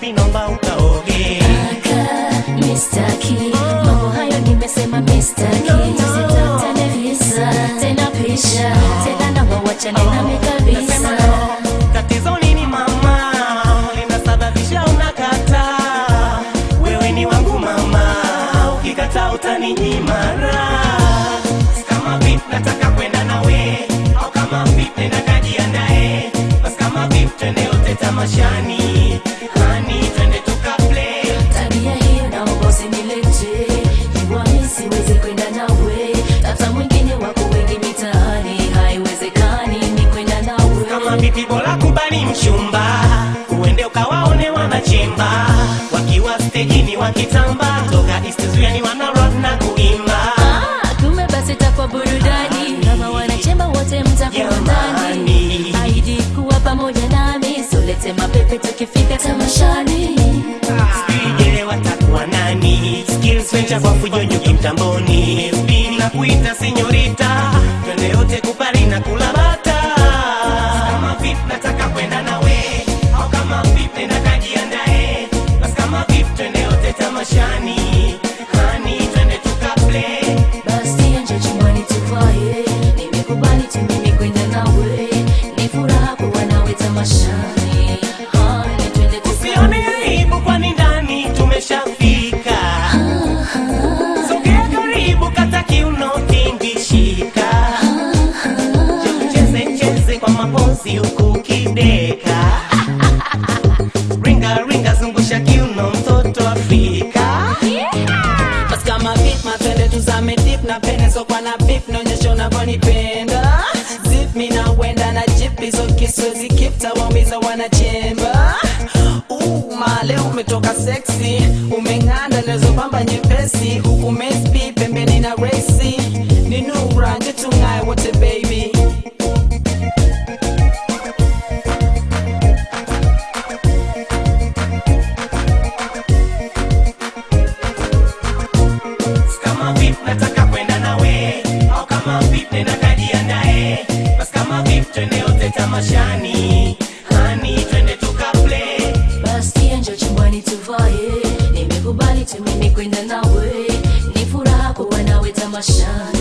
basi nomba ukaoge Aka, mistaki mambo hayo nimesema mistaki tusitafutane visa tena pisha tena naomba wachane nami kabisa tatizo nini mama linasababisha unakata wewe ni wangu mama ukikata utaninyimara kama vip nataka kwenda nawe au kama vip nenda kajiandae basi kama vip twende yote tamashani hani twende tukaplay tabia hiyo naomba usinilete jua mi siwezi kwenda nawe tata mwingine wako wengi mitaani haiwezekani ni kwenda nawe kama vipi bora kubali mchumba uende ukawaone wanachimba wakiwa stejini wakitamba toka istizuani wana rock na kuimba Ah, kumbe basi takwa burudani kama wanachemba wote mtakuwa ndani Jamani. aidi kuwa pamoja nami solete mapepe tukifika tamashani sijele watakuwa nani skills venture kwa fujonyoki mtamboni spin na kuita senyorita twende yote kupari na kula bata kama vip nataka kwenda nawe au kama vip nenda kajiandae basi kama vip twende yote tamashani hani twende tukaplay basi nje chumbani tuvae nimekubali tu mimi kwenda nawe ni furaha kuwa nawe tamashani hani twende Usione aibu kwani ndani tumeshafika. Sogea karibu kata kiuno tingishika. Je, Cheze cheze kwa mapozi huku ukideka. Ringa ringa zungusha kiuno mtoto Afrika. Basi kama beat matende tuzame deep na pene so kwa na beef naonyesha unavyonipenda zip mi na wenda na jip hizo kiswezi keep tawaumiza wanachemba Uh, male umetoka sexy umeng'anda nazopamba nyepesi huku mespi pembeni na resi ni nura nje tung'aye wote baby Kama vip nataka kwenda nawe au kama vip nenda kajiandae. Basi kama vip twende yote tamashani. Hani twende tukaplay. basi nje chumbani tuvae nimekubali tu mimi kwenda nawe ni furaha kuwa nawe tamashani